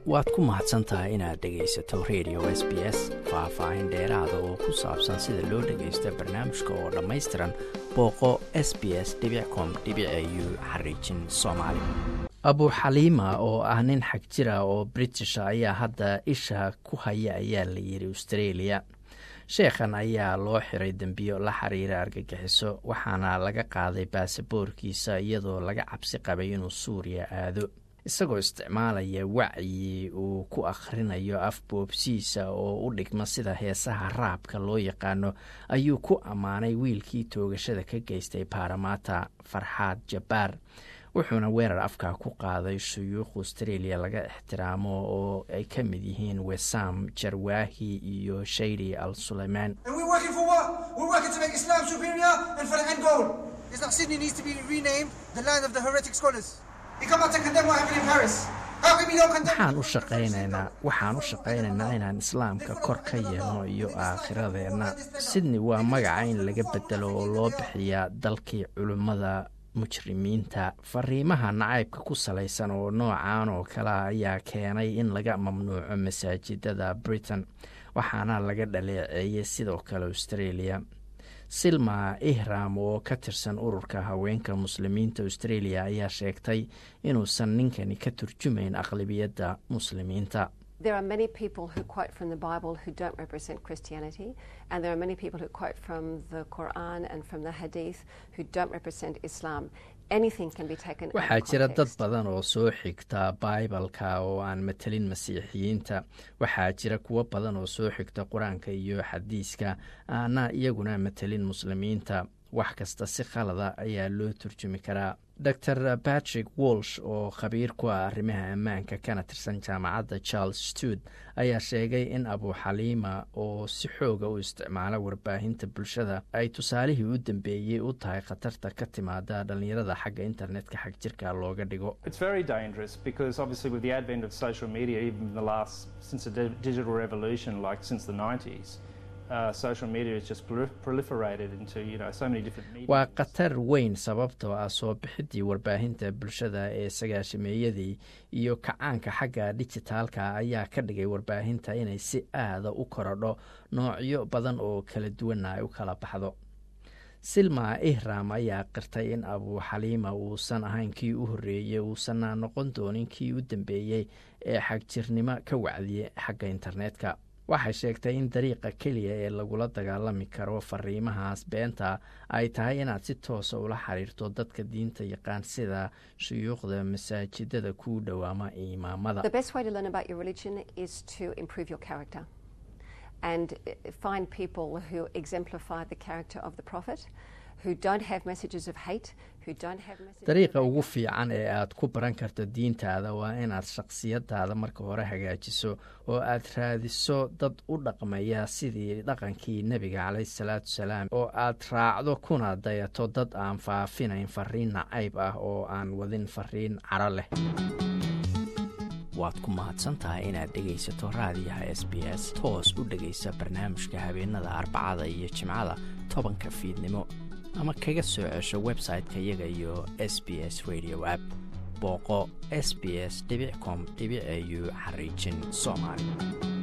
waad ku mahadsan tahay inaad dhegaysato radio s b s faah-faahin dheeraada oo ku saabsan sida loo dhagaysto barnaamijka oo dhammaystiran booqo s b s com u xariijin soomaali abuxaliima oo ah nin xag jira oo britisha ayaa hadda isha ku haya ayaa la yidhi australia sheekhan ayaa loo xiray dembiyo la xiriira argagixiso waxaana laga qaaday baasaboorkiisa iyadoo laga cabsi qabay inuu suuriya aado isagoo isticmaalaya wacyi uu ku akhrinayo af boobsiisa oo u dhigma sida heesaha raabka loo yaqaano ayuu ku ammaanay wiilkii toogashada ka geystay baaramaata farxaad jabbaar wuxuuna weerar afkaa ku qaaday shuyuukh australia laga ixtiraamo oo ay ka mid yihiin wesam jarwaahi iyo shayri al suleymaan waxaan u shaqaynaynaa waxaan u shaqaynaynaa inaan islaamka kor ka yeelno iyo aakhiradeenna sidney waa magaca in laga bedelo oo loo bixiyaa dalkii culimmada mujrimiinta fariimaha nacaybka ku salaysan oo noocan oo kalea ayaa keenay in laga mamnuuco masaajidada britain waxaana laga dhaleeceeyey sidoo kale australia silma ihram oo ka tirsan ururka haweenka muslimiinta australia ayaa sheegtay inuusan ninkani ka turjumayn aqlabiyadda muslimiinta There are many people who quote from the Bible who don't represent Christianity, and there are many people who quote from the Quran and from the Hadith who don't represent Islam. waxaa jira dad badan oo soo xigta baibalka oo aan matelin masiixiyiinta waxaa jira kuwo badan oo soo xigta qur-aanka iyo xadiiska aana iyaguna matelin muslimiinta wax kasta si khalada ayaa loo turjumi karaa dor patrick walsh oo khabiir ku ah arrimaha ammaanka kana tirsan jaamacadda charles stud ayaa sheegay in abuxaliima oo si xooga u isticmaala warbaahinta bulshada ay tusaalihii u dambeeyey u tahay khatarta ka timaada dhallinyarada xagga internetka xag jirka looga dhigo waa khatar weyn sababtoo ah soo bixidii warbaahinta bulshada ee sagaashameeyadii iyo kacaanka xagga dijitaalka ayaa ka dhigay warbaahinta inay si aada u korodho noocyo badan oo kala duwana ay u kala baxdo silma ihram ayaa qirtay in abuxaliima uusan ahayn kii u horreeyey uusanna noqon doonin kii u dambeeyey ee xagjirnimo ka wacdiyey xagga internetka waxay sheegtay in dariiqa keliya ee lagula dagaalami karo fariimahaas beenta ay tahay inaad si toosa ula xiriirto dadka diinta yaqaan sida shuyuukhda masaajidada kuu dhowaama imaamada dariiqa ugu fiican ee aad ku baran karto diintaada waa inaad shakhsiyadaada marka hore hagaajiso oo aad raadiso dad u dhaqmaya sidii dhaqankii nebiga caleyhi salaatu salaam oo aad raacdo kuna dayato dad aan faafinayn fariin nacayb ah oo aan wadin fariin caro leh waad ku mahadsantahay inaad dhegaysato raadiyaha s b s toos u dhegaysa barnaamijka habeenada arbacada iyo jimcada tobanka fiidnimo ama kaga soo cesho website-ka iyaga iyo s b s radio app booqo s b s com au xariijin soomaali